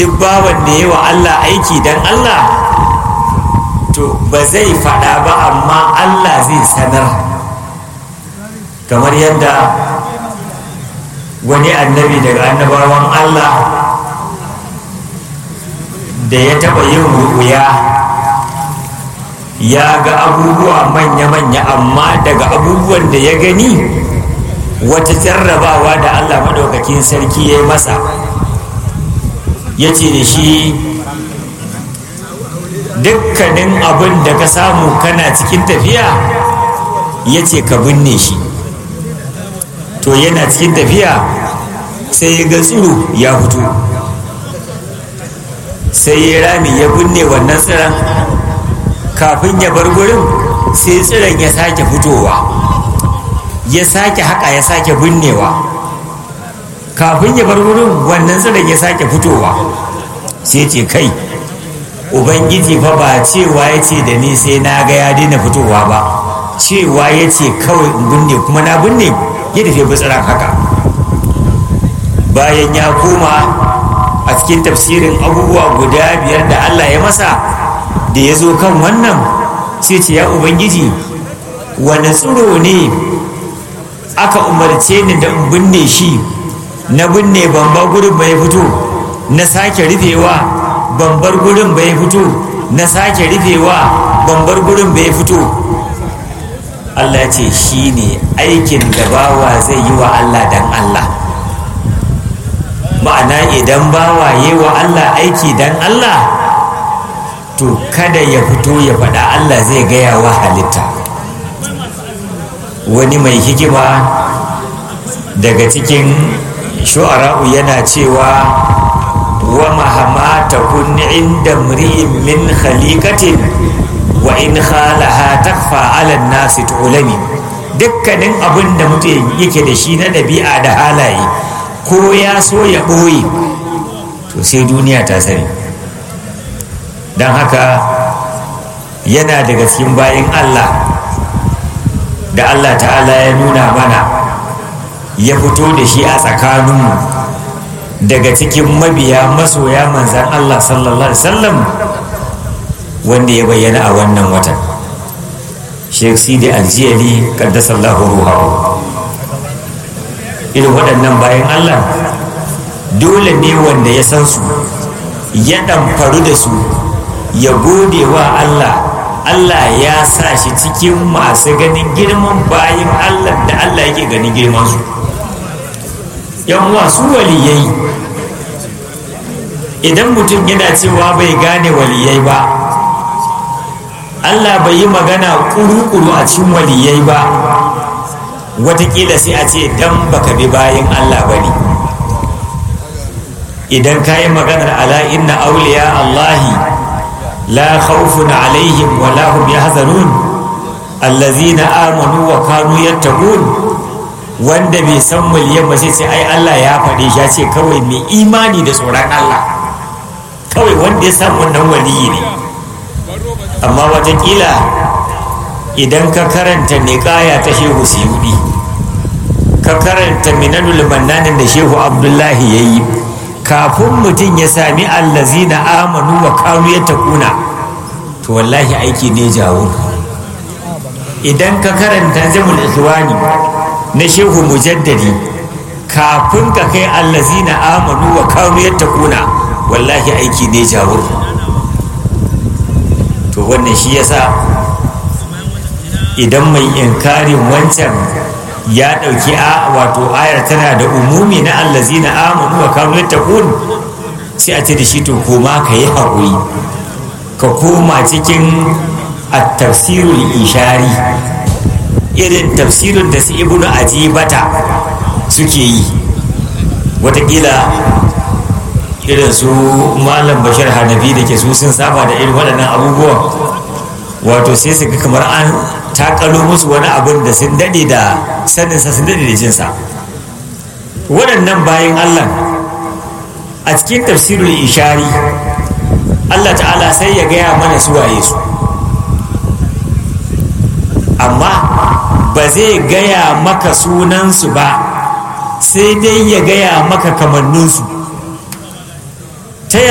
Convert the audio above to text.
duk bawan da yi wa Allah aiki don Allah to ba zai faɗa ba amma Allah zai sanar kamar yadda wani annabi daga annabawan Allah da ya taɓa yin ruƙuya ya ga abubuwa manya-manya amma daga abubuwan da ya gani wata jarrabawa da Allah maɗaukakin sarki ya yi masa ya ce da shi dukkanin abin da ka samu kana cikin tafiya ya ce ka binne shi to yana cikin tafiya sai ya ga tsiro ya fito sai ya rami ya binne wannan tsiron kafin ya bar gurin sai tsiron ya sake fitowa ya sake haka ya sake binnewa kafin ya bar gurin wannan tsiron ya sake fitowa sai ce kai ubangiji fa ba cewa ya ce da ni sai na ga ya daina fitowa ba cewa ya ce kawai in binne kuma na binne ya tafi bitsiran haka bayan ya koma a cikin tafsirin abubuwa guda biyar da allah ya masa da ya zo kan wannan sai ce ya ubangiji wani tsiro ne aka umarce ni da in binne shi na binne bamba gurin bai fito na sake rufewa bambar gurin bai fito na sake rufewa bambar gurin bai fito Allah ce shi ne aikin da bawa zai yi wa Allah dan Allah ma'ana idan bawa yi wa Allah aiki dan Allah to kada ya fito ya faɗa Allah zai gaya wa halitta wani mai hikima daga cikin shu'ara'u yana cewa wa mahama takun inda mri'in min khaliqatin wa in khalaha takfa ala nasi tu'lami dukkanin abin da mutum yake da shi na ɗabi'a da halaye ko ya so ya ɓoye to sai duniya ta sani don haka yana daga cikin bayan allah da allah ta'ala ya nuna mana ya fito da shi a tsakaninmu daga cikin mabiya masoya manzan allah sallallahu alaihi wasallam wanda ya bayyana a wannan watan sheikh sidi aljiyali kaddasallahu ruhahu irin waɗannan bayan allah dole ne wanda ya san su ya ɗamfaru da su ya gode wa allah allah ya sa shi cikin masu ganin girman bayan allah da allah yake ganin girman su yan wasu waliyai idan mutum yana cewa bai gane waliyai ba Allah bai yi magana kuru-kuru a cikin waliyai ba watakila sai a ce dan baka bi bayan Allah ba ne idan ka yi maganar ala inna auliya Allahi la khawfun alaihim wa la hum yahzanun allazina amanu wa kanu yattaqun wanda bai san waliyan ba sai ce ai Allah ya faɗe shi ya ce kawai mai imani da tsoron Allah kawai wanda ya san wannan waliyi ne amma watakila idan ka karanta niƙaya ta shehu siyudi ka karanta minanul mannanin da shehu abdullahi ya yi kafin mutum ya sami allazina amanu wa kanu ya takuna to wallahi aiki ne jawo idan ka karanta jamul ikhwani na shehu mujaddadi kafin ka kai allazina amanu wa kanu ya takuna wallahi aiki ne jawo to wannan shi yasa idan mai inkarin wancan ya ɗauki a wato ayar tana da umumi na allazina amanu wa kanu yattaqun sai a ce da shi to koma ka yi haƙuri ka koma cikin at-tafsirul ishari irin tafsirin da su ibnu ajibata suke yi watakila irin su malam bashir hanafi da ke su sun saba da irin waɗannan abubuwan wato sai su ga kamar an takalo musu wani abin da sun daɗe da saninsa sun daɗe da jinsa waɗannan bayan allah a cikin tafsirul ishari allah ta'ala sai ya gaya mana su waye su amma ba zai gaya maka sunansu ba sai dai ya gaya maka kamanninsu